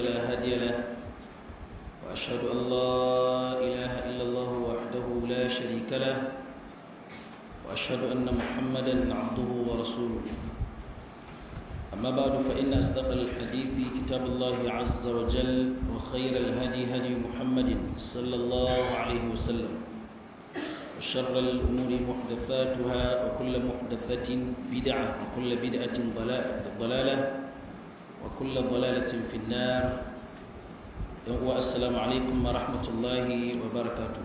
فلا هادي له وأشهد أن لا إله إلا الله وحده لا شريك له وأشهد أن محمدا عبده ورسوله أما بعد فإن أصدق الحديث كتاب الله عز وجل وخير الهدي هدي محمد صلى الله عليه وسلم وشر الأمور محدثاتها وكل محدثة بدعة وكل بدعة ضلالة وكل ضلالة في النار والسلام عليكم ورحمة الله وبركاته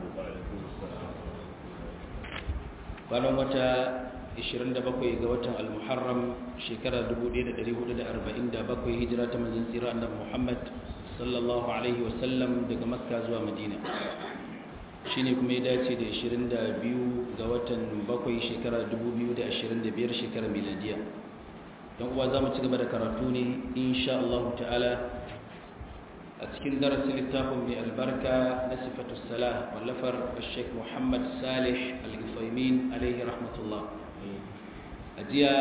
kwanan wata 27 ga watan al-muharram shekara 1447 hijira ta manzon tsira annabi Muhammad sallallahu alaihi wasallam daga makka zuwa madina shine kuma ya dace da 22 ga watan 7 shekara 2025 shekara miladiya don uwa za mu ci gaba da karatu ne insha Allah ta'ala a cikin darasin littafin mai albarka na sifatu salah wallafar Sheikh Muhammad Salih Al-Ithaimin alaihi rahmatullah a jiya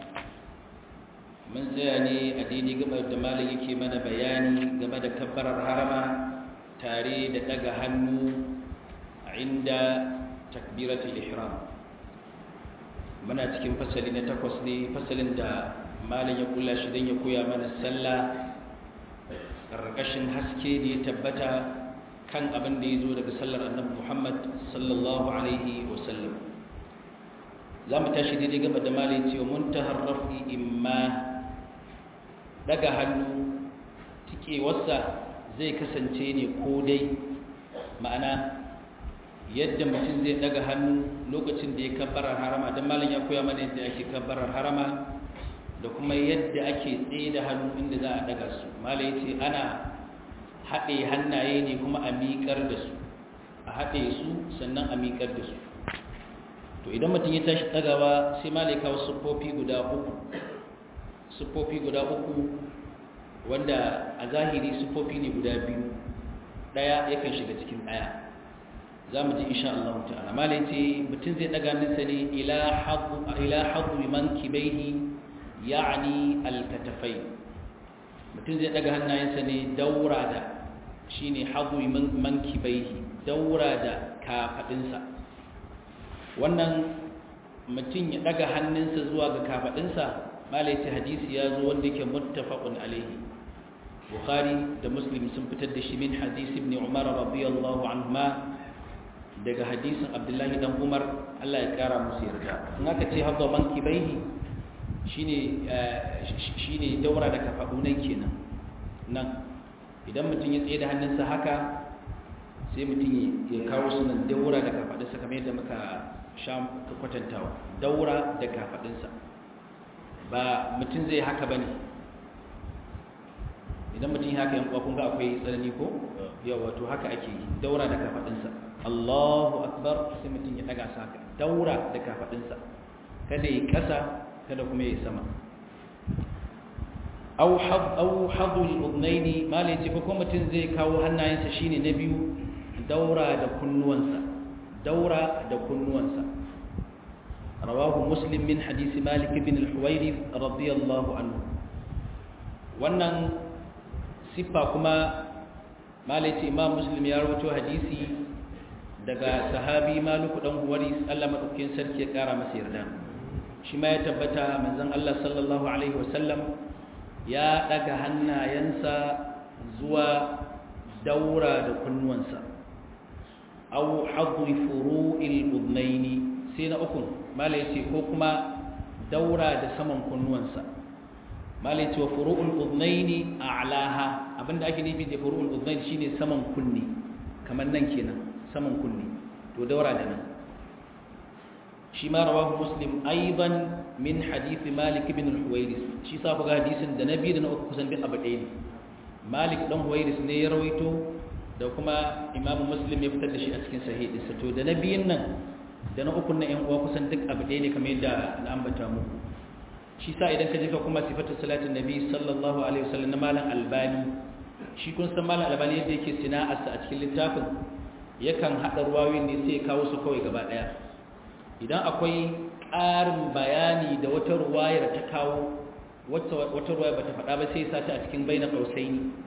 mun tsaya ne a daidai gaba da malam yake mana bayani game da kabbarar harama tare da daga hannu inda takbiratul ihram muna cikin fasali na takwas ne fasalin da malam ya kula shi don ya koya mana sallah ƙarƙashin haske da ya tabbata kan abin da ya zo daga sallar annabi muhammad sallallahu alaihi wasallam za mu tashi daidai gaba da malam cewa muntahar rafi imma daga hannu tikewarsa zai kasance ne ko dai ma'ana yadda mutum zai daga hannu lokacin da ya kabbarar harama don malam ya koya mana yadda ake kabbarar harama da kuma yadda ake tsaye da hannu inda za a daga su malam ya ce ana haɗe hannaye ne kuma a miƙar da su a haɗe su sannan a miƙar da su to idan mutum ya tashi ɗagawa sai malam ya kawo siffofi guda uku siffofi guda uku wanda a zahiri siffofi ne guda biyu ɗaya yakan shiga cikin ɗaya za mu ji insha Allah ta'ala malai ce mutum zai daga nisa ne ila hadu man kibaihi ya'ani alkatafai mutum zai daga hannayensa ne daura da shine hadu man kibaihi daura da kafadinsa wannan mutum ya daga hannunsa zuwa ga kafadinsa malai ce hadisi ya zo wanda yake muttafaqun alaihi bukhari da muslim sun fitar da shi min hadisi ibn umar radiyallahu anhuma daga hadisin abdullahi dan umar allah ya kara musu yarda in aka ce haɗa man kibaihi shi ne daura da kafaɗunan kenan nan idan mutum ya tsaye da hannunsa haka sai mutum ya kawo su nan daura da kafaɗinsa kamar yadda muka sha kwatantawa daura da kafaɗinsa ba mutum zai haka ba ne idan mutum haka yankwa kun ga akwai tsanani ko yawa to haka ake yi daura da kafaɗinsa Allahu akbar sai mutum ya daga saka daura da kafadinsa kada yi kasa kada kuma yi sama aw had aw hadu al-udnayn malai ce ko mutum zai kawo hannayensa shine na biyu daura da kunnuwansa daura da kunnuwansa rawahu muslim min hadisi malik ibn al-huwairith radiyallahu anhu wannan siffa kuma malai ce imam muslim ya rawaito hadisi daga sahabi maluku dan huwari Allah madaukakin sarki ya kara masa yarda shi ma ya tabbata manzon Allah sallallahu alaihi wasallam ya daga hannayensa zuwa daura da kunnuwansa aw hadri furu'il udnaini sai na uku malai ce ko kuma daura da saman kunnuwansa malai ce wa furu'ul udnaini a'laha abinda ake nufi da furu'ul udnaini shine saman kunni kamar nan kenan saman kunne to daura da nan shi ma rawahu muslim aiban min hadith malik ibn al-huwairis shi sa ku ga hadisin da nabi da na uku kusan duk abu ɗaya ne malik dan huwairis ne ya rawaito da kuma imamu muslim ya fitar da shi a cikin sahihinsa to da nabiyin nan da na uku na yan uwa kusan duk abu ɗaya ne kamar yadda na ambata muku shi sa idan ka je ka kuma sifatu salatin nabi sallallahu alaihi wasallam na malam albani shi kun san malam albani yadda yake sana'arsa a cikin littafin yakan haɗa ruwayoyin ne sai ya kawo su kawai gaba ɗaya idan akwai ƙarin bayani da wata ruwayar ta kawo wata ruwaya ba ta faɗa ba sai sa ta a cikin baina ƙausaini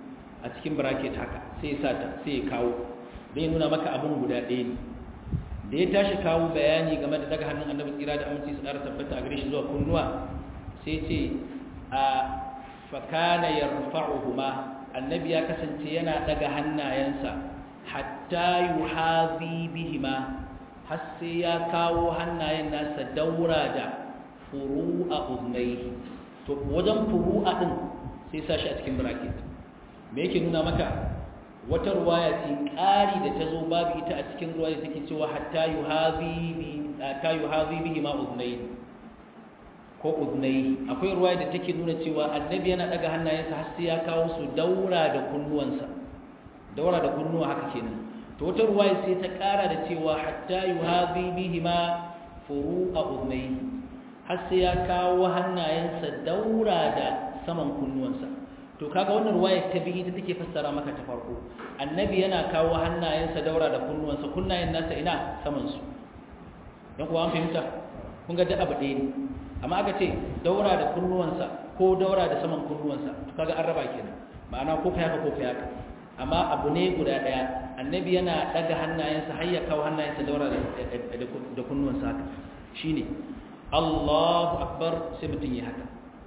a cikin bracket haka sai ya sata sai ya kawo dai nuna maka abin guda ɗaya ne da ya tashi kawo bayani game da daga hannun annabi tsira da aminci su ƙara tabbata a gare shi zuwa kunnuwa sai ce a fakana yarfa'uhuma annabi ya kasance yana daga hannayensa hatta yuhazi bihima har sai ya kawo hannayen nasa daura da furu'a uznai to wajen furu'a din sai sa shi a cikin bracket me yake nuna maka wata ruwaya ce ƙari da ta zo babu ita a cikin ruwaya take cewa hatta yuhazi bi hatta yuhazi bihima uznai ko uznai akwai ruwaya da take nuna cewa annabi yana daga hannayensa har sai ya kawo su daura da kunnuwansa daura da kunnuwa haka kenan to wata ruwaya sai ta kara da cewa hatta yuhazi bihima furu'a uznai har sai ya kawo hannayensa daura da saman kunnuwansa to kaga wannan ruwaya ta biyu ta take fassara maka ta farko annabi yana kawo hannayensa daura da kunnuwansa kunnayen nasa ina saman su dan kuwa an fahimta kun ga da abu ɗaya ne amma aka ce daura da kunnuwansa ko daura da saman kunnuwansa to kaga an raba kenan ma'ana ko kai haka ko kai haka amma abu ne guda daya annabi yana daga hannayensa har ya kawo hannayensa daura da kunnuwansa haka shine Allahu akbar sai mutun ya haka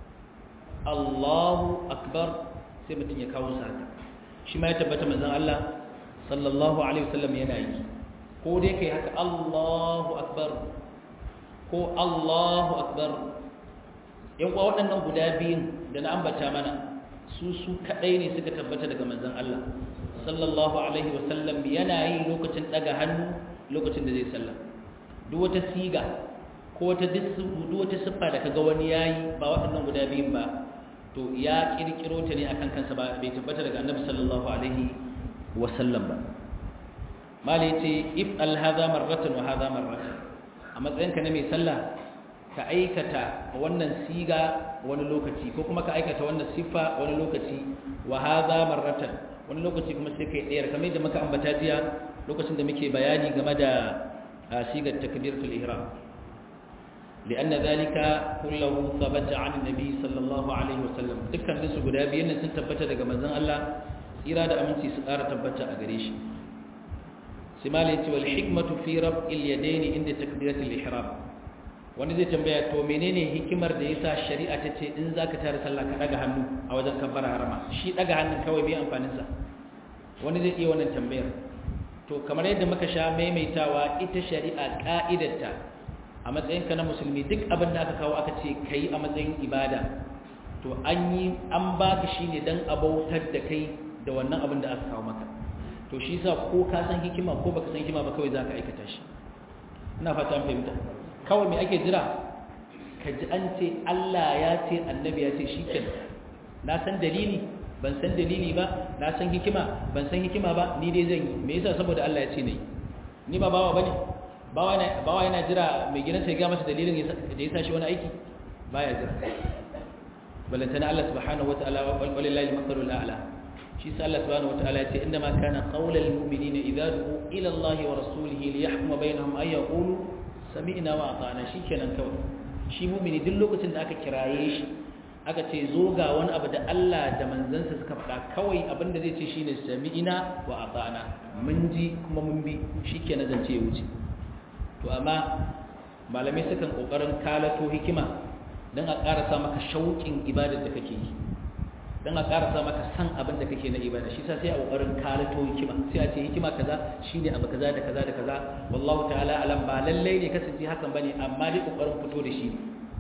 Allahu akbar sai mutun ya kawo sa haka shi ma ya tabbata manzon Allah sallallahu alaihi wasallam yana yi ko dai kai haka Allahu akbar ko Allahu akbar yan kuwa waɗannan guda biyun da na ambata mana su su kaɗai ne suka tabbata daga manzon Allah sallallahu alaihi wasallam yana yi lokacin ɗaga hannu lokacin da zai sallah duk wata siga ko wata duk wata siffa da kaga wani yayi ba waɗannan guda biyun ba to ya kirkiro ta ne akan kansa ba bai tabbata daga annabi sallallahu alaihi wasallam ba mali ce if al hadha marratan wa hadha marratan a matsayinka na mai sallah ka aikata wannan siga wani lokaci ko kuma ka aikata wannan siffa wani lokaci wa hadha marratan wani lokaci kuma sai kai ɗayar kamar yadda muka ambata jiya lokacin da muke bayani game da sigar takbiratul ihram لأن ذلك كله ثبت عن النبي صلى الله عليه وسلم dukkan su guda biyan sun tabbata daga manzon Allah tsira da aminci su ƙara tabbata a gare shi simali ce wal hikmatu fi rab'il yadayn inda takbiratul ihram wani zai tambaya to menene hikimar da yasa shari'a ta ce in zaka tare sallah ka daga hannu a wajen kabbara harama shi daga hannun kawai bai amfanin sa wani zai iya wannan tambayar to kamar yadda muka sha maimaitawa ita shari'a ka'idarta a matsayin ka na musulmi duk abin da aka kawo aka ce kai a matsayin ibada to an yi an baka shine dan abautar da kai da wannan abin da aka kawo maka to shi sa ko ka san hikima ko baka san hikima ba kawai zaka aikata shi ina fata an fahimta kawai me ake jira ka ji an ce Allah ya ce annabi ya ce shikenan na san dalili ban san dalili ba na san hikima ban san hikima ba ni dai zan yi me yasa saboda Allah ya ce nayi ni ba bawa bane bawa yana bawa yana jira mai gidansa ya ga masa dalilin da ya sa shi wani aiki baya jira balantana Allah subhanahu wataala walillahi al-mathalul a'la shi sa Allah subhanahu wataala ya ce inna ma kana qaulal mu'minina idza du'u ila Allah wa rasulihi li yahkuma bainahum ay yaqulu sami'na wa ata'na shikenan kawai shi mu'mini duk lokacin da aka kiraye shi aka ce zo ga wani abu da Allah da manzansa suka faɗa kawai abin da zai ce shine sami'na wa ata'na mun ji kuma mun bi shikenan zance ya wuce to amma malamai sukan kokarin kalato hikima dan a ƙarasa maka shauƙin ibadar da kake yi dan a ƙarasa maka san abin da kake na ibada shi sa sai a ƙoƙarin kalato hikima sai a ce hikima kaza shine abu kaza da kaza da kaza wallahu ta'ala alam ba lallai ne kasance hakan bane amma dai ƙoƙarin fito da shi ne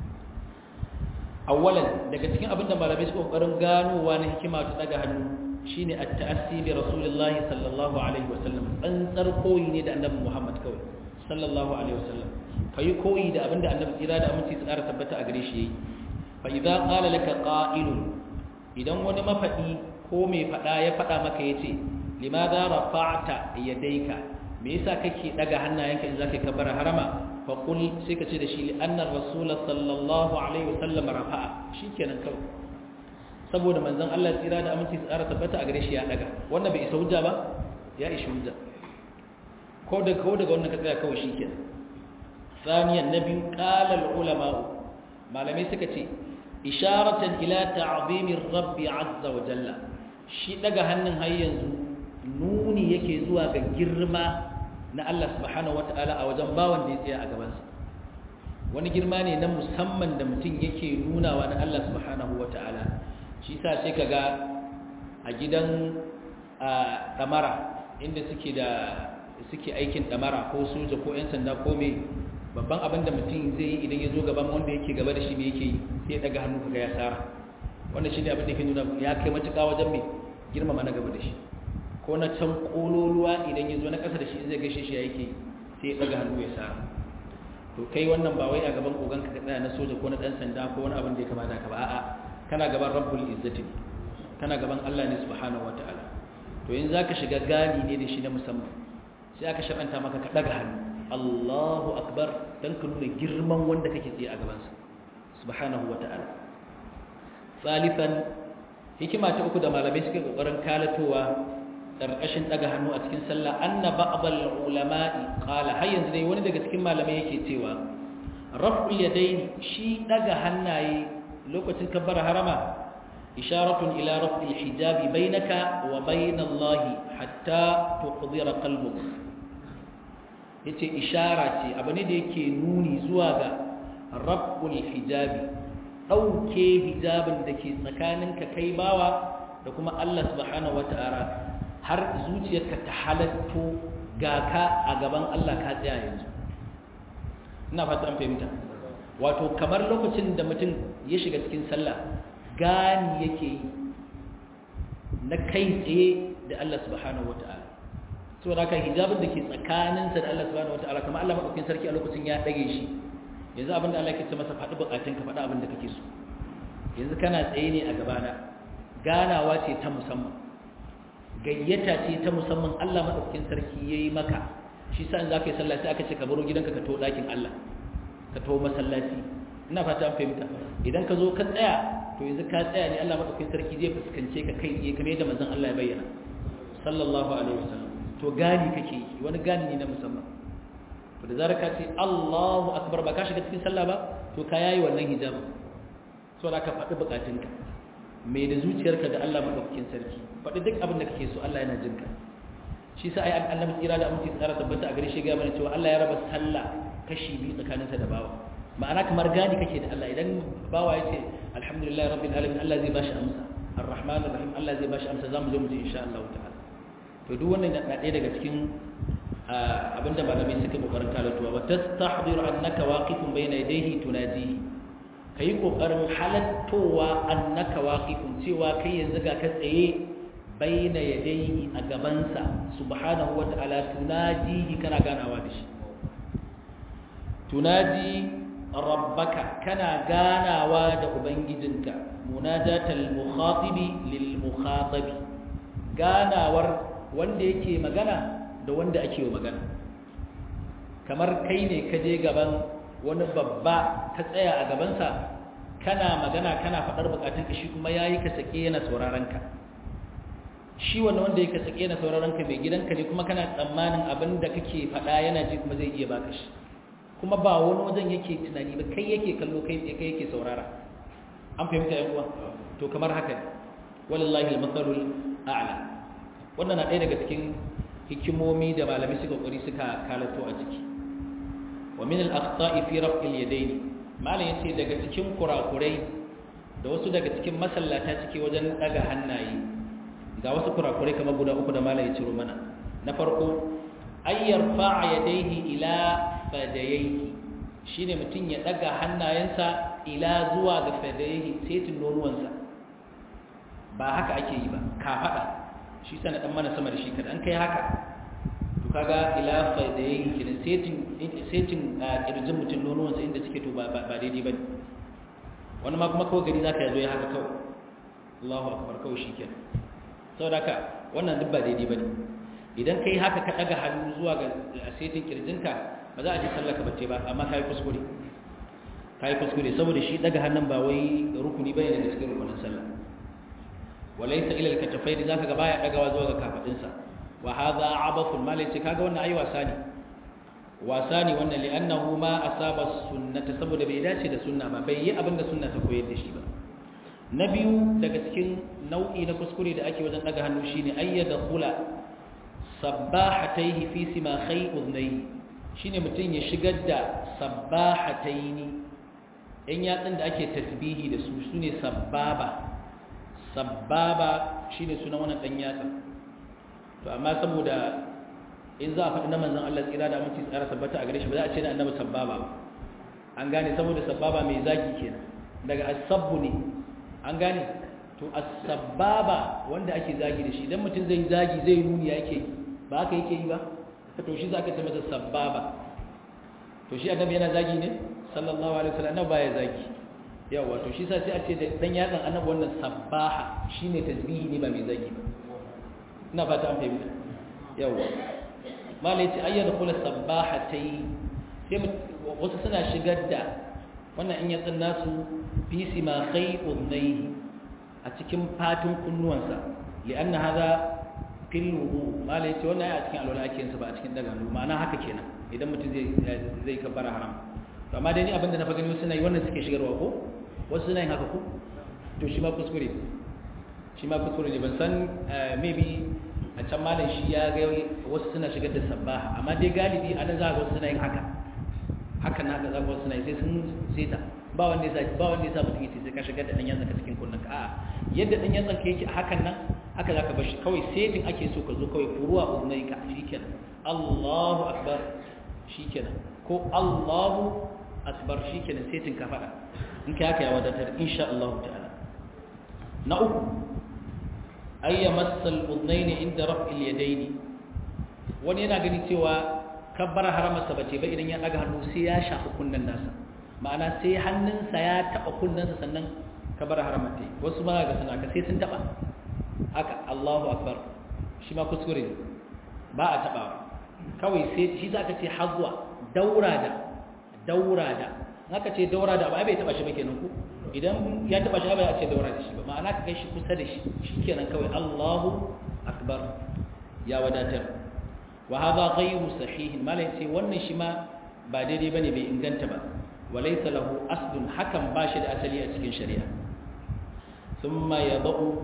awwalan daga cikin abin da malamai suka ƙoƙarin ganowa na hikima ta daga hannu shine at-ta'assi bi rasulillahi sallallahu alaihi wasallam tsantsar koyi ne da annabi Muhammad kawai sallallahu alaihi wasallam kai koyi da abin da annabi tsira da aminci tsara tabbata a gare shi yayi fa idza qala laka qa'ilun idan wani mafaɗi ko mai faɗa ya faɗa maka ya ce limaza rafa'ta yadayka me yasa kake daga hannayenka in zaka kabbara harama fa qul sai ka ce da shi anna rasul sallallahu alaihi wasallam rafa'a shikenan kawai saboda manzon Allah tsira da aminci tsara tabbata a gare shi ya daga wannan bai isa hujja ba ya ishi hujja ko da ko daga wannan ka tsaya kawai shikenan ثانيا النبي قال العلماء malamai suka ce isharatan ila ta'zimir rabbi azza wa jalla shi daga hannun har yanzu nuni yake zuwa ga girma na Allah subhanahu wataala a wajen bawan da ya tsaya a gabansa wani girma ne na musamman da mutum yake nunawa na Allah subhanahu wataala shi sa sai kaga a gidan damara inda suke da suke aikin damara ko soja ko 'yan sanda ko me babban abin da mutum zai yi idan ya zo gaban wanda yake gaba da shi me yake yi sai ya daga hannu kaga ya tsara wannan shi ne abin da ke nuna ya kai matuƙa wajen mai girmama na gaba da shi ko na can ƙololuwa idan ya zo na ƙasa da shi zai gaishe shi ya yake sai ya daga hannu ya tsara to kai wannan ba wai a gaban ogan ka tsaya na soja ko na ɗan sanda ko wani abin da ya kamata ka ba a'a kana gaban rabbul izzati kana gaban Allah ne subhanahu wataala to in zaka shiga gani ne da shi na musamman sai aka shar'anta maka ka daga hannu Allahu akbar dan ka nuna girman wanda kake tsaye a gaban sa subhanahu wataala salifan hikima ta uku da malamai suke kokarin kalatowa karkashin daga hannu a cikin sallah anna ba'dal ulama'i qala har yanzu dai wani daga cikin malamai yake cewa raf'ul yadayn shi daga hannaye lokacin kabbara harama isharatun ila raf'il hijabi bainaka wa bain Allah hatta tuqdira qalbuk yace ishara ce abu ne da yake nuni zuwa ga raf'ul hijabi dauke hijabin da ke tsakaninka kai bawa da kuma Allah subhanahu wataala har zuciyarka ta halatto ga ka a gaban Allah ka tsaya yanzu ina fata an fahimta wato kamar lokacin da mutum ya shiga cikin sallah gani yake yi na kai tsaye da Allah subhanahu wata'ala so da haka hijabin da ke tsakaninsa da Allah subhanahu wata'ala kamar Allah maɗaukin sarki a lokacin ya ɗage shi yanzu abin da Allah ke ce masa faɗi buƙatun ka faɗi abin da kake so yanzu kana tsaye ne a gabana ganawa ce ta musamman gayyata ce ta musamman Allah maɗaukin sarki ya yi maka shi sa in za ka yi sallah sai aka ce ka baro gidanka ka to ɗakin Allah ka to masallaci ina fata an fahimta idan ka zo ka tsaya to yanzu ka tsaya ne Allah madaukakin sarki zai fuskance ka kai tsaye kamar yadda manzon Allah ya bayyana sallallahu alaihi wasallam to gani kake yi wani gani ne na musamman to da zarar ka ce Allahu akbar ba ka shiga cikin sallah ba to ka yayi wannan hijab so da ka faɗi bukatunka mai da zuciyarka da Allah madaukakin sarki faɗi duk abin da kake so Allah yana jin ka shi sa ai annabi tsira da aminci tsara tabbata a gare shi ga mana cewa Allah ya raba sallah kashi biyu tsakaninsa da bawa ma'ana kamar gani kake da Allah idan bawa ya ce alhamdulillah rabbil alamin Allah zai bashi amsa arrahman arrahim Allah zai bashi amsa zamu zo mu ji insha Allah ta'ala to duk wannan na ɗaya daga cikin abinda malamai suka kokarin kalatuwa wa tastahdiru annaka waqifun bayna yadayhi tunadihi kai kokarin halattowa annaka waqifun cewa kai yanzu ga ka tsaye bayna yadayhi a gabansa subhanahu wa ta'ala tunadihi kana ganawa da shi tunadi rabbaka kana ganawa da ubangijinka munajatal mukhatibi lil mukhatabi ganawar wanda yake magana da wanda ake wa magana kamar kai ne ka je gaban wani babba ka tsaya a gabansa kana magana kana faɗar bukatunka shi kuma yayi ka sake yana sauraron ka shi wannan wanda yake sake yana sauraron ka mai gidanka ne kuma kana tsammanin abin da kake faɗa yana ji kuma zai iya baka shi kuma ba wani wajen yake tunani ba kai yake kallo kai tsaye kai yake saurara an fahimta yan uwa to kamar haka ne wallahi al-mathalul a'la wannan na ɗaya daga cikin hikimomi da malami suka kokari suka kalato a ciki wa min al-akhta'i fi raf'il yadayn malam yace daga cikin kurakurai da wasu daga cikin masallata cike wajen daga hannaye ga wasu kurakurai kamar guda uku da malam ya ciro mana na farko ayyar fa'a yadayhi ila fadayaihi shine mutum ya daga hannayensa ila zuwa ga fadayaihi setin nonuwansa ba haka ake yi ba ka fada shi sana dan mana sama da shi kada an kai haka to kaga ila fadayaihi kenan setin setin kirjin mutum nonuwansa inda suke to ba ba daidai bane wani ma kuma kawai gari zaka yazo ya haka kawai Allahu akbar kawai shikenan saboda haka wannan duk ba daidai bane idan kai haka ka daga hannu zuwa ga setin kirjinka ba za a ji sallaka bace ba amma kai kuskure kai kuskure saboda shi daga hannun ba wai rukuni bane daga cikin rukunin sallah walaysa ila al-katafayn zaka ga baya dagawa zuwa ga kafadin sa wa hadha abathun malaci kaga wannan ayi wasa ne wasa ne wannan li'annahu ma asaba sunnata saboda bai dace da sunna ba bai yi abinda sunna ta koyar da shi ba na biyu daga cikin nau'i na kuskure da ake wajen daga hannu shine ayyada kula sabbahataihi fi simakhai udnayhi shine mutum ya shigar da sabbahataini yan yatsun da ake tasbihi da su sune sabbaba sabbaba shine sunan wannan dan yatsa to amma saboda in za a faɗi na manzon Allah tsira da mutum tsara tabbata a gare shi ba za a ce na annabi sabbaba ba an gane saboda sabbaba mai zagi kenan daga asabbu ne an gane to as-sababa wanda ake zagi da shi idan mutum zai zagi zai nuni yake ba haka yake yi ba to shi zaka ce masa sababa to shi annabi yana zagi ne sallallahu alaihi wasallam annabi baya zagi yawa to shi sa sai a ce da dan yatsan annabi wannan sabbaha shine tasbihi ne ba mai zagi ba ina fata an fahimta yawa malai ce ayyana kula sabbahatai sai wasu suna shigar da wannan in yatsun nasu fi simakhai udnayhi a cikin fatin kunnuwansa li'anna hadha fil wudu malai ce wannan a cikin alwala ake yinsa ba a cikin daga hannu ma'ana haka kenan idan mutum zai zai kabbara haram to amma dai ni abinda na fa gani wasu suna yi wannan suke shigarwa ko wasu suna yin haka ko to shi ma kuskure shi ma kuskure ne ban san maybe a can malam shi ya ga wasu suna shigar da sabbaha amma dai galibi a nan za ga wasu suna yin haka haka na ga wasu suna yi sai sun seta ba wanda ya ba wanda ya sa mutum yace sai ka shigar da dan yatsa cikin kunnen ka a'a yadda dan yatsa ka yake hakan nan haka zaka bar shi kawai setin ake so ka zo kawai furuwa uznai ka shikenan Allahu akbar shikenan ko Allahu akbar shikenan setin ka fada in kai haka ya wadatar insha Allah ta'ala na uku ayya massal udnaini inda raf'il yadaini wani yana gani cewa kabbara haramarsa bace ba idan ya daga hannu sai ya shafi kunnen nasa ma'ana sai hannunsa ya taba kunnensa sannan kabbara haramar ta wasu ma ga suna ka sai sun taba haka Allahu akbar shi ma kuskure ba a taba kawai sai shi zaka ce hazwa daura da daura da haka ce daura da ba bai taba shi ba kenan ku idan ya taba shi ba ya ce daura da shi ba ma'ana ka kai shi kusa da shi shikenan kawai Allahu akbar ya wadatar wa hadha ghayru sahih malai ce wannan shi ma ba daidai bane bai inganta ba walaysa lahu aslun hakan ba shi da asali a cikin shari'a thumma yadau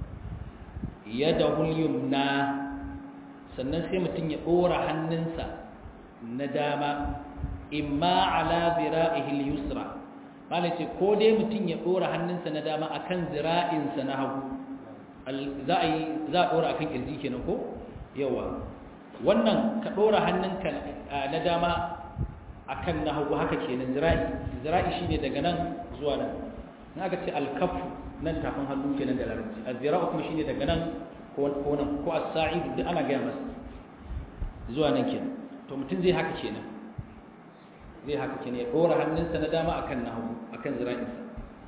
yadahu al-yumna sannan sai mutun ya dora hannunsa na dama imma ala zira'ihi al-yusra malai ce ko dai mutum ya dora hannunsa na dama akan zira'insa na hagu za a yi za a dora akan kirji kenan ko yawa wannan ka dora hannunka na dama akan na hagu haka kenan zira'i zira'i shine daga nan zuwa nan in aka ce alkafu nan tafin hannu kenan da larabci azira'u kuma shine daga nan ko nan ko as-sa'id duk ana gaya masa zuwa nan kenan to mutum zai haka kenan zai haka kenan ya dora hannunsa na dama akan na hagu akan zira'insa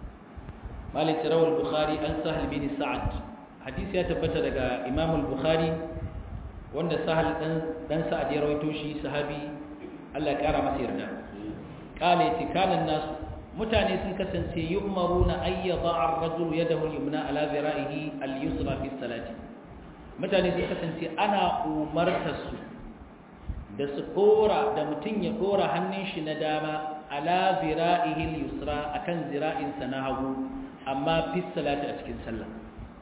malik rawal bukhari an sahal bin sa'ad hadisi ya tabbata daga imam al-bukhari wanda sahal dan dan sa'ad ya rawaito shi sahabi Allah ya kara masa yarda qala yace kana nas mutane sun kasance yu'maruna ay yada'a ar-rajulu yadahu al-yumna ala zira'ihi al-yusra fi salati mutane sun kasance ana umartar su da su dora da mutum ya dora hannun shi na dama ala zira'ihi al-yusra akan zira'insa na hagu amma fi salati a cikin sallah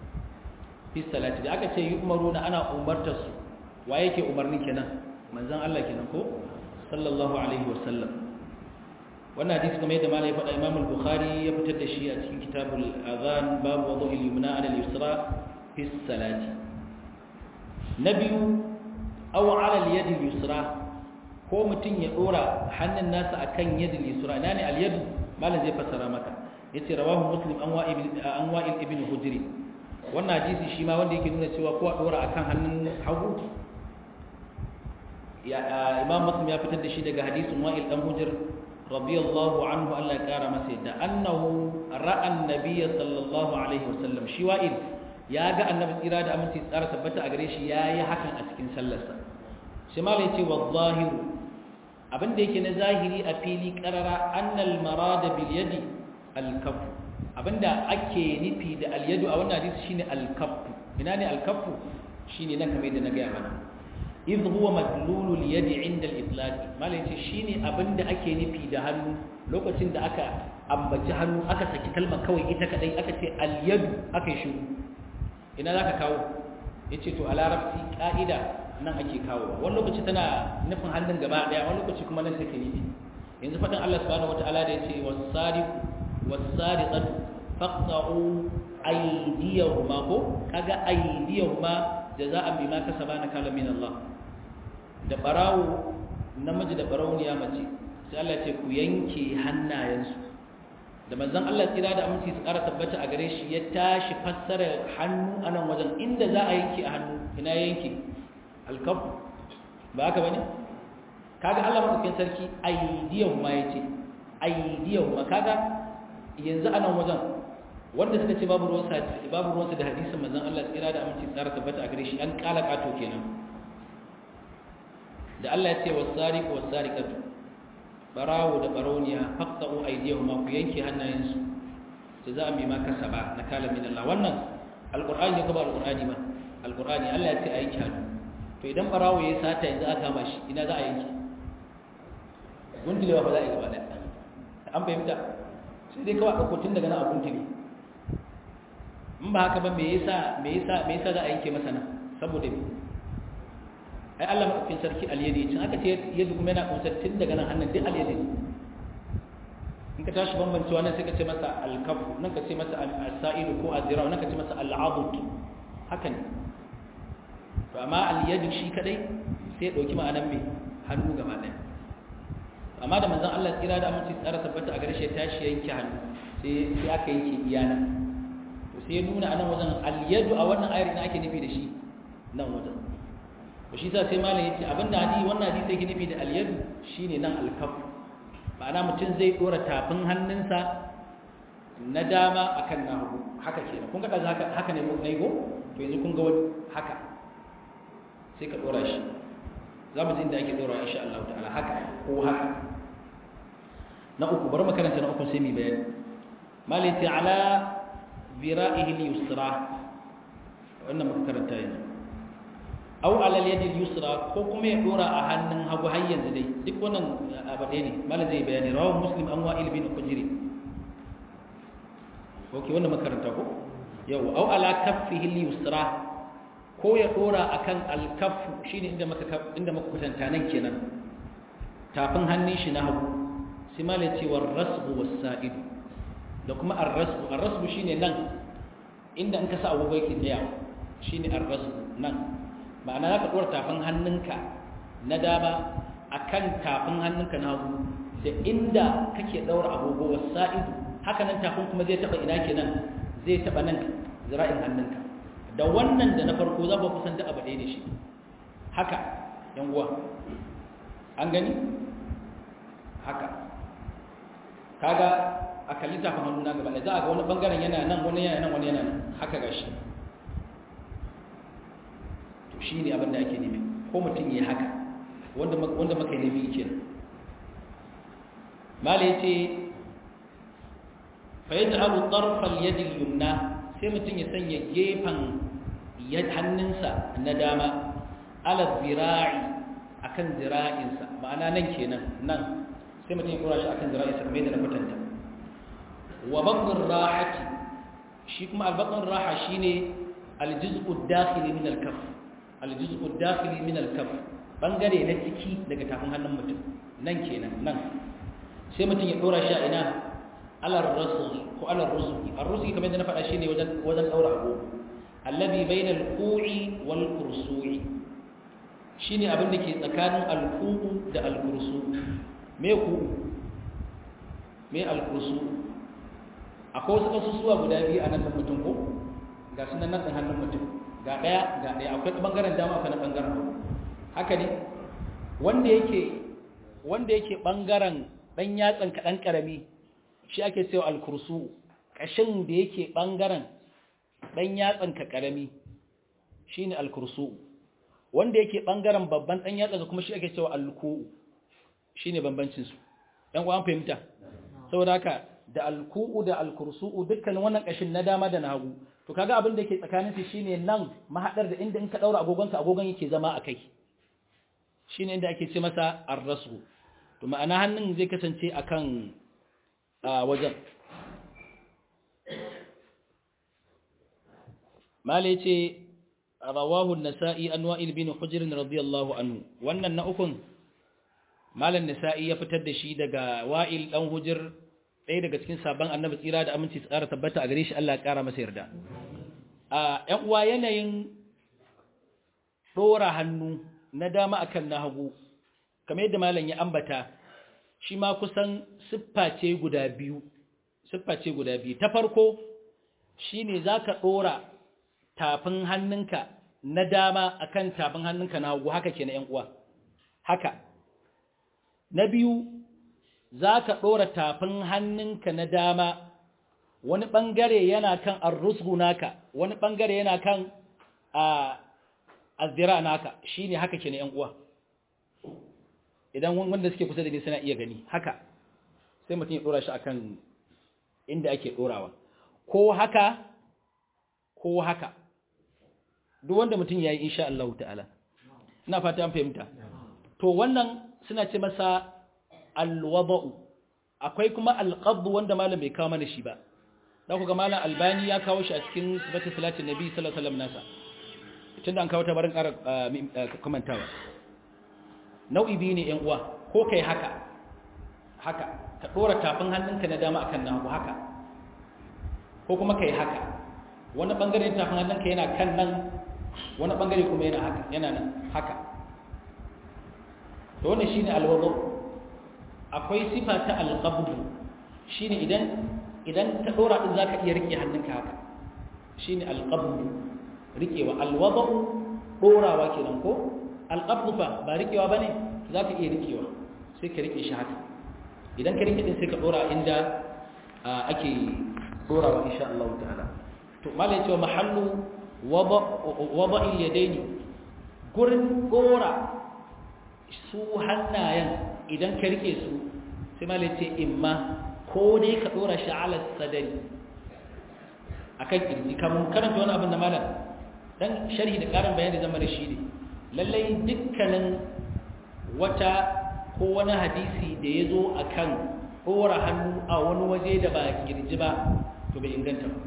fi salati da aka ce yu'maruna ana umartar su wa yake umarnin kenan manzon Allah kenan ko sallallahu alaihi wasallam wannan hadisi kamar yadda malai faɗa Imam al-Bukhari ya fitar da shi a cikin kitabul azan babu wudu'i al-yumna ala al-yusra fi salati nabiyu aw ala al-yad al-yusra ko mutun ya dora hannun nasa akan yad al-yusra ina ne al-yad malam zai fassara maka yace rawahu muslim an wa'il an wa'il ibn hujri wannan hadisi shi ma wanda yake nuna cewa ko a dora akan hannun hagu ya imam muslim ya fitar da shi daga hadisin wa'il dan hujr radiyallahu anhu Allah ya kara masa yadda annahu ra'a annabiyya sallallahu alaihi wasallam shi wa'il ya ga annabi tsira da aminci tsara tabbata a gare shi yayi hakan a cikin sallarsa shi ma yace wa zahiru abin da yake na zahiri a fili qarara annal marada bil yadi al kaff abinda ake nufi da al yadu a wannan hadisi shine al kaff ina ne al kaff shine nan kamar yadda na ga mana idh huwa madlulul yadi inda al-itlaq malai ce shine abinda ake nufi da hannu lokacin da aka ambaci hannu aka saki kalmar kawai ita kadai aka ce al-yadu aka yi shiru ina zaka kawo yace to a larabci ka'ida nan ake kawo wani lokaci tana nufin hannun gaba daya wani lokaci kuma nan take nufi yanzu fadin Allah subhanahu wataala da yace was-sariqu was-sariqatu faqta'u aydiyahuma ko kaga aydiyahuma jaza'an bima kasaba nakala min Allah da barawo namiji da barawniya mace sai Allah ya ce ku yanke hannayensu da manzon Allah tsira da aminci su ƙara tabbata a gare shi ya tashi fassara hannu a nan wajen inda za a yanke a hannu ina yanke alkaf ba haka bane kaga Allah madaukakin sarki aidiyahu ma yace aidiyahu ma kaga yanzu a nan wajen wanda suka ce babu ruwan sa babu ruwan da hadisin manzon Allah tsira da aminci su ƙara tabbata a gare shi an kala kato kenan da Allah ya ce wasariqu wasariqatu barawo da barauniya faqta'u aydiyahuma ku yanke hannayensu jaza'an bima kasaba nakala min Allah wannan alqur'ani ne kuma alqur'ani ba alqur'ani Allah ya ce ayi hannu to idan barawo ya sata yanzu aka kama shi ina za a yanke gundulewa ba za a yi gaba da an fahimta sai dai kawai ɗauko tun daga nan a guntule in ba haka ba me yasa me yasa me yasa za a yanke masa nan saboda me ai Allah madaukakin sarki aliyadi cin aka ce yadda kuma yana kunsar tun daga nan hannun duk aliyadi in ka tashi bambancewa nan sai ka ce masa alkafu nan ka ce masa al-sa'idu ko azira nan ka ce masa al-abud haka ne to amma aliyadi shi kadai sai ya dauki ma'anar me hannu gaba daya amma da manzon Allah tsira da aminci tsara tabbata a gare shi tashi yanke hannu sai sai aka yanke iyana to sai ya nuna anan wajen al-yadu a wannan ayar ina ake nufi da shi nan wajen ba shi sa sai malam yace abinda hadisi wannan hadisi yake nufi da al-yadu shine nan al-kaf ma'ana mutum zai dora tafin hannunsa na dama akan na hagu haka kenan kun ga haka haka ne mun go to yanzu kun ga wani haka sai ka dora shi za mu ji inda ake dora insha Allah ta'ala haka ko haka na uku bari makaranta na uku sai mu bayani malam yace ala zira'ihi al-yusra wannan muka karanta yanzu aw alal yadi yusra ko kuma ya dora a hannun hagu har yanzu dai duk wannan abade ne malam zai bayani rawu muslim an wa'il bin qujri okay wannan makaranta ko yau aw ala kaffihi yusra ko ya dora akan al-kaff shine inda maka inda maka kwatanta nan kenan tafin hannun shi na hagu sai malam ce war rasbu was sa'id da kuma ar-rasbu ar-rasbu shine nan inda in ka sa agogo yake tsaya shine ar-rasbu nan ma'ana za ka ɗora tafin hannunka na dama a kan tafin hannunka na hagu da inda kake ɗaura agogo wa sa'idu haka nan tafin kuma zai taɓa ina kenan zai taɓa nan zira'in hannunka da wannan da na farko za ku kusan da abu ɗaya da shi haka yan uwa an gani haka kaga a kalli tafin hannu na gaba da za a ga wani bangaren yana nan wani yana nan wani yana nan haka gashi shi ne abin da ake nufi ko mutum yi haka wanda maka yi nufi ke mala ya ce fayyata abu ƙarfal yadin yumna sai mutum ya sanya gefen hannunsa na dama ala zira'i a kan zira'insa ma'ana nan kenan nan sai mutum ya kura shi a kan zira'insa kamar yadda na kwatanta wa bakon rahati shi kuma albakon raha shi ne aljiz'ud dakhili min al-kaf aljuz'u dakhili min al-kaf bangare na ciki daga tafin hannun mutum nan kenan nan sai mutum ya dora shi a ina ala rasul ko ala rusul ar-rusul kamar yadda na faɗa shine wajen wajen daura abu alladhi bayna al-qu'i wal kursu'i shine abin da ke tsakanin al-qu'u da al-kursu me ku me al-kursu akwai wasu kasusuwa guda biyu a nan mutum ko ga sunan nan hannun mutum ga ɗaya ga ɗaya akwai ɓangaren dama akwai na ɓangaren hagu haka ne wanda yake wanda yake ɓangaren ɗan yatsan kaɗan ƙarami shi ake cewa alkursu ƙashin da yake ɓangaren ɗan yatsan ka ƙarami shi ne alkursu wanda yake ɓangaren babban ɗan yatsan kuma shi ake cewa alku'u shi ne bambancinsu ɗan ƙwan fahimta saboda haka da alku'u da alkursu'u dukkanin wannan ƙashin na dama da na hagu to kaga abin da ke tsakanin su shine nan mahadar da inda in ka daura agogonka agogon yake zama a kai shine inda ake ce masa arrasu to ma'ana hannun zai kasance akan a wajen mala yace rawahu an-nasa'i an wa'il bin hujr radiyallahu anhu wannan na ukun malan nasa'i ya fitar da shi daga wa'il dan hujr ɗaya daga cikin sabon annabi tsira da aminci tsara tabbata a gare shi Allah ya kara masa yarda a ƴan uwa yanayin dora hannu na dama akan na hagu kamar yadda malam ya ambata shi ma kusan siffa ce guda biyu siffa ce guda biyu ta farko shine zaka dora tafin hannunka na dama akan tafin hannunka na hagu haka kenan ƴan uwa haka na biyu zaka dora tafin hannunka na dama wani bangare yana kan arrusgu naka wani bangare yana kan a azzira naka shine haka kenan ƴan uwa idan wanda suke kusa da ni suna iya gani haka sai mutum ya dora shi akan inda ake dorawa ko haka ko haka duk wanda mutum yayi insha Allah ta'ala ina fata an fahimta to wannan suna ce masa alwada'u akwai kuma alqabd wanda malam bai kawo mana shi ba da ku ga malam albani ya kawo shi a cikin sifatu salatin nabi sallallahu alaihi wasallam nasa tunda an kawo ta barin ƙara komantawa nau'i biyu ne ‘yan uwa ko kai haka haka ka ɗora tafin hannunka na dama akan na hagu haka ko kuma kai haka wani ɓangare tafin hannunka yana kan nan wani ɓangare kuma yana haka yana nan haka da wannan shine alwado akwai sifa ta alqabdu shine idan idan ka ɗora din zaka iya rike hannunka haka shine alqabdu rikewa alwado ɗorawa kenan ko alƙabdu fa ba riƙewa ba ne za ka iya riƙewa sai ka riƙe shi haka idan ka riƙe ɗin sai ka ɗora inda ake ɗorawa insha Allah ta'ala to mala ya ce wa mahallu wada'il yadaini gurin ɗora su hannayen idan ka riƙe su sai mala ya ce imma ko dai ka ɗora shi ala sadari akan kirji kamun karanta wani abin da malam dan sharhi da ƙarin bayani zama da shi ne lallai dukkanin wata ko wani hadisi da ya zo a kan ɗora hannu a wani waje da ba girji ba to bai inganta ba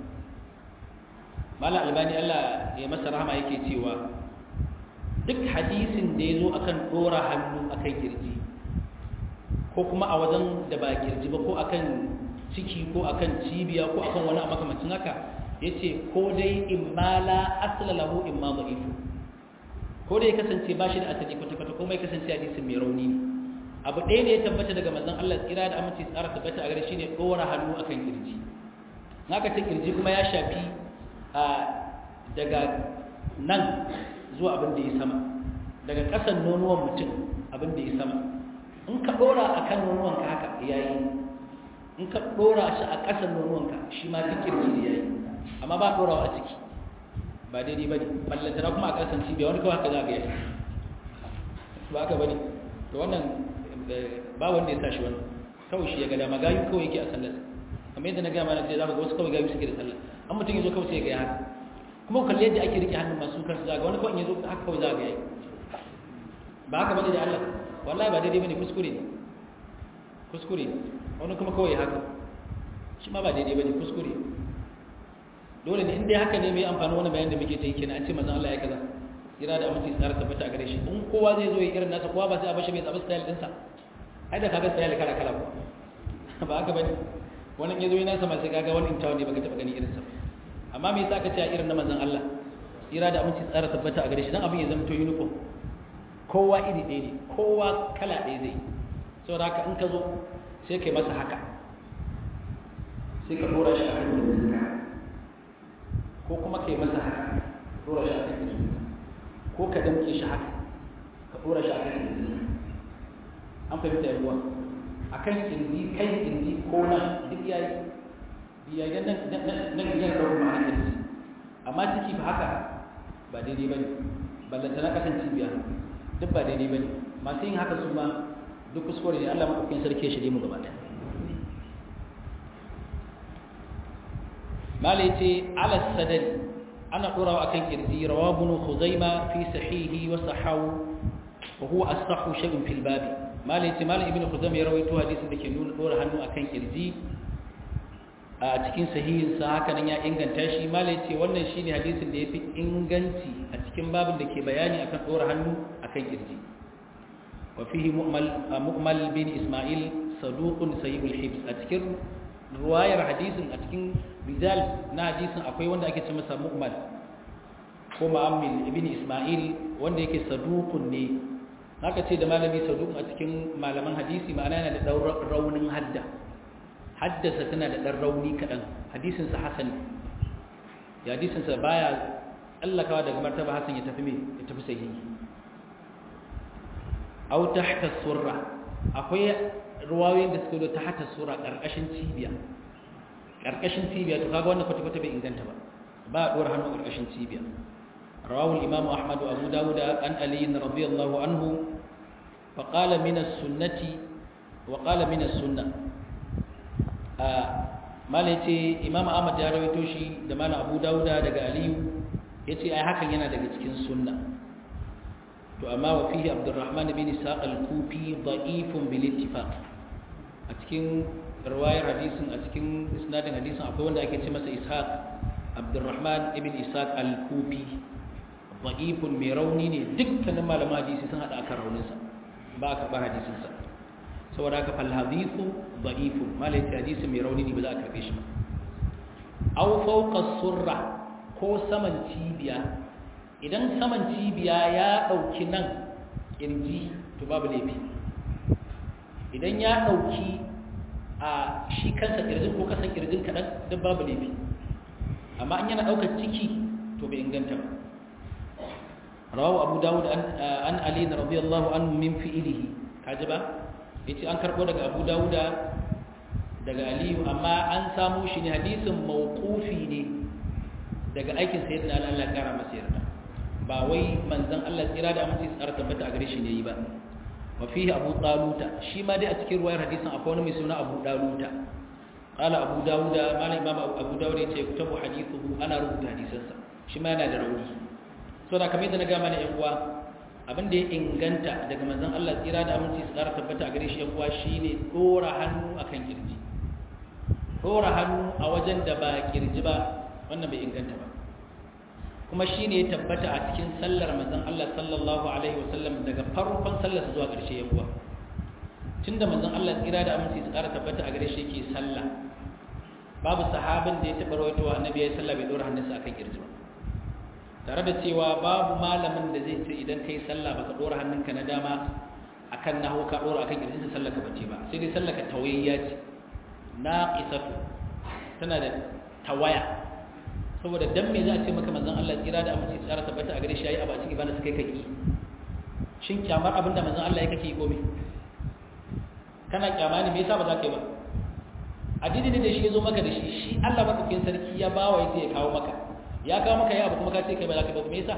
mala albani allah ya masa rahama yake cewa duk hadisin da ya zo a kan ɗora hannu a kan girji ko kuma a wajen da ba girji ba ko a kan ciki ko a kan cibiya ko a kan wani a makamacin haka ya ce ko dai imma la asala lahu imma ba'ifu ko da ya kasance ba shi da asali kwata-kwata kuma ya kasance hadisin mai rauni ne abu ɗaya ne ya tabbata daga manzon Allah tsira da aminci tsara tabbata a gare shi ne ɗora hannu akan kirji naka ce kirji kuma ya shafi a daga nan zuwa abin da ya sama daga ƙasan nonuwan mutum abin da ya sama in ka ɗora a kan nonuwanka haka ya yi in ka ɗora shi a ƙasan nonuwanka shi ma duk kirji ne ya yi amma ba ɗorawa a ciki ba daidai ba ne ballantana kuma a ƙasan cibiya wani kawai haka za ga yasa ba haka ba ne to wannan ba wanda ya sa shi wannan kawai shi ya ga dama gayu kawai yake a sallar kamar yadda na gaya mana sai za ka ga wasu kawai gayu suke da sallar an mutum ya zo kawai sai ya ga haka kuma kalli yadda ake rike hannun masu kansu za ga wani kawai ya zo haka kawai za ga yayi ba haka bane da Allah wallahi ba daidai bane kuskure ne kuskure ne wani kuma kawai haka shi ma ba daidai bane kuskure dole ne inda haka ne mai amfani wani bayan da muke ta yi kenan an ce mazan Allah ya kaza kira da amince tsara tabbata a gare shi in kowa zai zo ya irin nasa kowa ba sai a bashi mai tsabin style dinsa ai da kaga style kala kala ko ba haka bane wani ya zo yana sama sai kaga wani intawa ne baka taba gani irin sa amma me yasa aka ce a irin na manzon Allah kira da amince tsara tabbata a gare shi dan abin ya zama to uniform kowa iri ɗaya ne kowa kala ɗaya zai saboda haka in ka zo sai kai masa haka sai ka dora shi a kan ko kuma kai masa haka dora shi a kan kirji ko ka damke shi haka ka dora shi a kan kirji an fahimta yawa a kan kirji kai kirji ko nan duk yayi biya idan nan nan yana da ma'ana kirji amma ciki ba haka ba daidai bane ballanta na kasan cibiya duk ba daidai bane masu yin haka su ma duk kuskure ne Allah madaukakin sarki ya shirye mu gaba ɗaya mala yace ala sadari ana dorawa akan kirji rawahu ibn khuzaima fi sahihi wa sahahu wa huwa as-sahhu shay'un fil bab mala yace mala ibn khuzaima ya rawaito hadisin da ke nuna dora hannu akan kirji a cikin sahihinsa haka nan ya inganta shi malai ce wannan shine hadisin da yafi inganci a cikin babin da ke bayani akan dora hannu akan kirji wa fihi mu'mal bin isma'il saduqun sayyibul hibs a cikin ruwayar hadisin a cikin rijal na hadisin akwai wanda ake ce masa mu'mal ko ma'amil ibn isma'il wanda yake saduqun ne haka ce da malami saduqun a cikin malaman hadisi ma'ana yana da raunin hadda haddasa tana da ɗan rauni kaɗan hadisinsa hasan ya hadisinsa baya tsallakawa daga martaba hasan ya tafi mai ya tafi sahihi au tahta surra akwai ruwayoyin da suka zo ta hata surra ƙarƙashin cibiya ƙarƙashin cibiya to kaga wannan kwata-kwata bai inganta ba ba a ɗora hannu ƙarƙashin cibiya rawahu al-imam ahmad abu dawud an ali radiyallahu anhu فقال من السنة وقال من السنة malai ce imam ahmad ya rawaito shi da malam abu dauda daga aliyu ya ce ai hakan yana daga cikin sunna to amma wa fihi abdurrahman bin isaq al-kufi da'ifun bil ittifaq a cikin riwayar hadisin a cikin isnadin hadisin akwai wanda ake ce masa ishaq abdurrahman ibn isaq al-kufi da'ifun mai rauni ne dukkanin malaman hadisi sun hada akan rauninsa ba a karɓar hadisinsa saboda haka fal hadithu da'ifun malai hadisi mai rauni ne ba za a karbe shi ba aw fawqa surra ko saman cibiya idan saman cibiya ya dauki nan kirji to babu laifi idan ya dauki a shi kansa kirjin ko kasan kirjin kadan duk babu laifi amma in yana daukar ciki to bai inganta ba rawahu abu dawud an ali radiyallahu anhu min fi'lihi kaji ba yace an karbo daga Abu Dawuda daga Aliyu amma an samu shi ne hadisin mawqufi ne daga aikin sayyidina Ali Allah kara masa yarda ba wai manzon Allah tsira da amince tsara tabbata a gare shi ne yi ba wa fihi Abu Taluta shi ma dai a cikin ruwayar hadisin akwai wani mai suna Abu Taluta qala Abu Dawuda malam Imam Abu Dawud yace kutabu hadithuhu ana rubuta hadisansa shi ma yana da rauni so da kamar yadda na ga mana yan uwa abin da ya inganta daga manzon Allah tsira da aminci su ƙara tabbata a gare shi yan uwa shine dora hannu akan kirji dora hannu a wajen da ba kirji ba wannan bai inganta ba kuma shine ya tabbata a cikin sallar manzon Allah sallallahu alaihi wasallam daga farkon sallar zuwa ƙarshe yan uwa tunda manzon Allah tsira da aminci su ƙara tabbata a gare shi yake sallah babu sahabin da ya taɓa rawaitowa annabi ya yi sallah bai dora hannunsa akan kirji ba tare da cewa babu malamin da zai ce idan kai sallah baka dora hannunka na dama akan nahu ka dora akan kirjinsa sallah ka bace ba sai dai sallah ka tawayya ce naqisatu tana da tawaya saboda dan me za a ce maka manzon Allah kira da amince tsara tabbata a gare shi yayi abu a cikin ibada sai kai kaki shin kyamar abin da manzon Allah ya kake ko me kana kyama ne me yasa ba za ka yi ba addini ne da shi ya zo maka da shi shi Allah madaukakin sarki ya bawa yace ya kawo maka ya kawo maka ya abu kuma ka ce kai ba za ka ba me yasa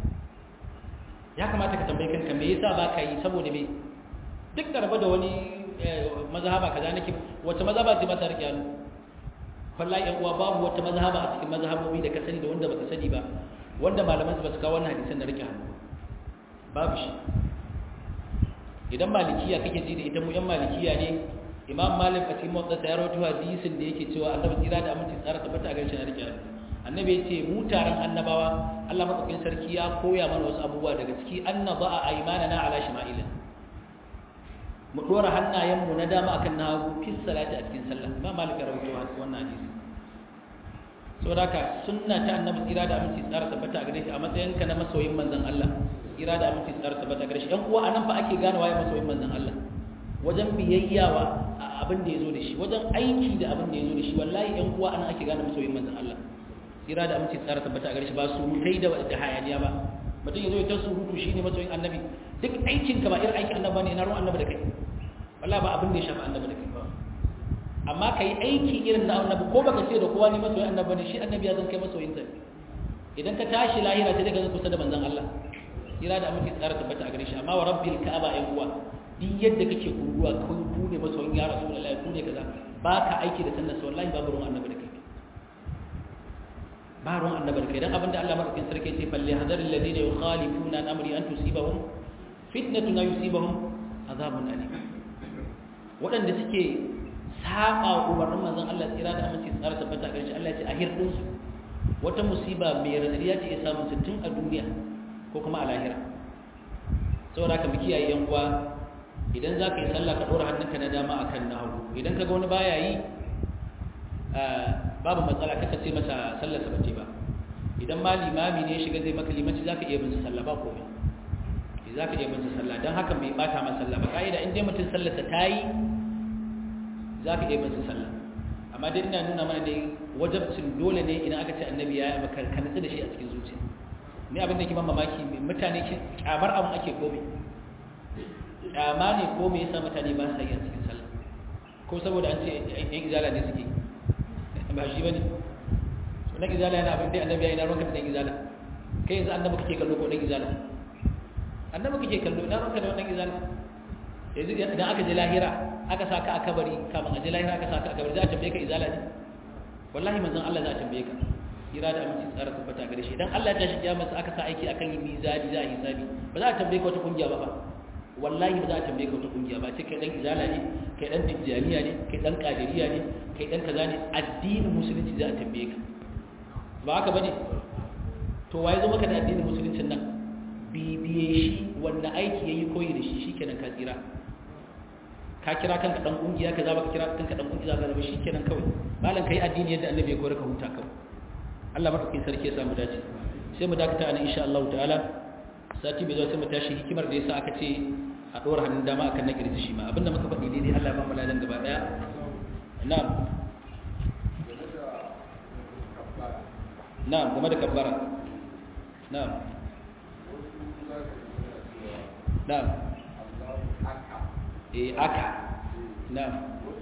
ya kamata ka tambaye kanka me yasa ba ka yi saboda me duk da raba da wani mazhaba kaza nake wace mazhaba ce ba ta rike hannu wallahi yan uwa babu wata mazhaba a cikin mazhabobi da ka sani da wanda baka sani ba wanda malaman su ba su kawo wannan hadisan da rike hannu babu shi idan malikiya kake ji da ita mu yan malikiya ne imam malik a cikin motsa ya rawaito hadisin da yake cewa annabi tsira da aminci tsara tabbata a garin shi na rike hannu annabi ya ce mu taron annabawa Allah madaukakin sarki ya koya mana wasu abubuwa daga ciki annaba a aymanana ala shima'ila mu dora hannayen mu na dama akan na hagu fi salati a cikin sallah ba malika rawaito wannan hadisi saboda haka sunna ta annabi tsira da aminci tsara tabbata a gare shi a matsayin ka na masoyin manzon Allah tsira da aminci tsara tabbata a gare shi yan uwa anan fa ake gane waye masoyin manzon Allah wajen biyayyawa abin da ya zo da shi wajen aiki da abin da ya zo da shi wallahi yan uwa anan ake gane masoyin manzon Allah tsira da aminci tsara tabbata a gare shi ba surutai da da hayaniya ba mutum ya zo ya ta surutu shine masoyin annabi duk aikin ka ba irin aikin annabi ne na ruwan annabi da kai wallahi ba abin da ya shafa annabi da kai ba amma kai aiki irin na annabi ko baka ce da kowa ne masoyin annabi ne shi annabi ya zan kai masoyin sa idan ka tashi lahira sai daga kusa da manzon Allah tsira da aminci tsara tabbata a gare shi amma wa rabbil ka'aba ai uwa duk yadda kake kuruwa ko ku ne masoyin ya rasulullahi ku ne kaza ba ka aiki da sunnar wallahi babu ruwan annabi da kai ba ruwan annabar kai dan abinda Allah madaukakin sarki ce falle hadar alladhina yukhalifuna an amri an tusibahum fitnatun aw yusibahum azabun alim wadanda suke saba umarnin manzon Allah tsira da aminci tsara tabbata a ƙarshe Allah ya ce a hirdin su wata musiba mai radadi ya ce ya samu tun a duniya ko kuma a lahira saboda haka mu kiyaye yan uwa idan za ka yi sallah ka ɗora hannunka na dama akan na hagu idan ka ga wani baya yi babu matsala kaka ce masa sallar sa bace ba idan ma limami ne ya shiga zai maka limanci zaka iya bin sallah ba komai zaka iya bin sallah dan haka mai bata masa sallah ba kaida in dai mutum sallar sa tayi zaka iya bin sallah amma dai ina nuna mana dai wajibcin dole ne idan aka ce annabi ya yi maka ka nutsu da shi a cikin zuciya ni abin da ke ban mamaki mutane kyamar abin ake komai kyama ne ko me yasa mutane ba sa yi a cikin sallah ko saboda an ce yan izala ne suke ba shi bane to na izala yana abin da annabi ya yi na ranka da izala kai yanzu annabi kake kallo ko dan izala annabi kake kallo ina ranka da wannan izala yanzu idan aka je lahira aka saka a kabari kafin a je lahira aka saka a kabari za a tambaye ka izala ne wallahi manzon Allah za a tambaye ka kira da aminci tsara tabbata gare shi idan Allah ya tashi kiyama aka sa aiki akan yi mizani za a yi hisabi ba za a tambaye ka wata kungiya ba fa wallahi ba za a tambaye ka wata kungiya ba ce kai dan izala ne kai dan tijjaniya ne kai dan kadiriya ne kai dan kaza ne addinin musulunci za a tambaye ka ba haka bane to waye zo maka da addinin musuluncin nan bibiye shi wanda aiki yayi koyi da shi shikenan ka tsira ka kira kanka dan kungiya kaza ba ka kira kanka dan kungiya kaza ba shikenan kawai malan kai addini yadda annabi ya koyar ka huta kawai Allah madaukakin sarki ya samu dace sai mu dakata anan insha Allah ta'ala sati bai zo sai mu tashi hikimar da yasa aka ce a ɗora hannun dama akan na kirji shi ma abinda muka faɗi daidai Allah ba mu ladan gaba ɗaya na'am na'am game da kabbara na'am na'am eh aka na'am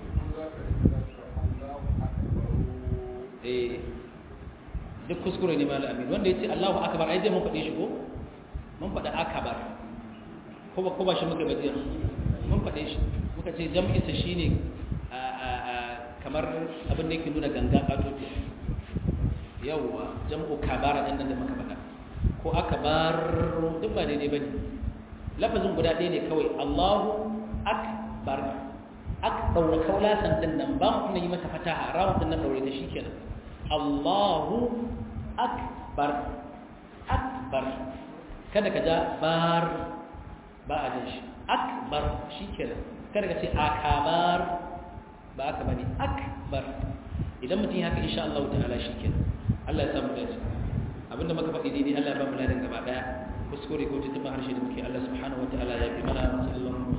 eh duk kuskure ne malam amin wanda yace Allahu akbar ai dai mun faɗe shi ko mun faɗa akbar ko ba ko ba shi muka bajiya mun faɗe shi muka ce jam'in sa shine a a a kamar abin da yake nuna ganga kato yawwa jam'u kabara din nan da muka faɗa ko akbar duk ba daidai bane lafazin guda ɗaya ne kawai Allahu akbar ak daura kaulasan din nan ba mu yi mata fataha rawun din nan daure da shi kenan Allahu akbar akbar kada ka ja bar ba a jin shi akbar shi kenan kada ka ce akabar ba aka bane akbar idan mutum haka insha Allah ta'ala shi kenan Allah ya samu dace abinda muka faɗi daidai Allah ya ba mu ladan gaba daya kuskure ko tuntuɓa harshe da muke Allah subhanahu wa ta'ala ya fi mana sallallahu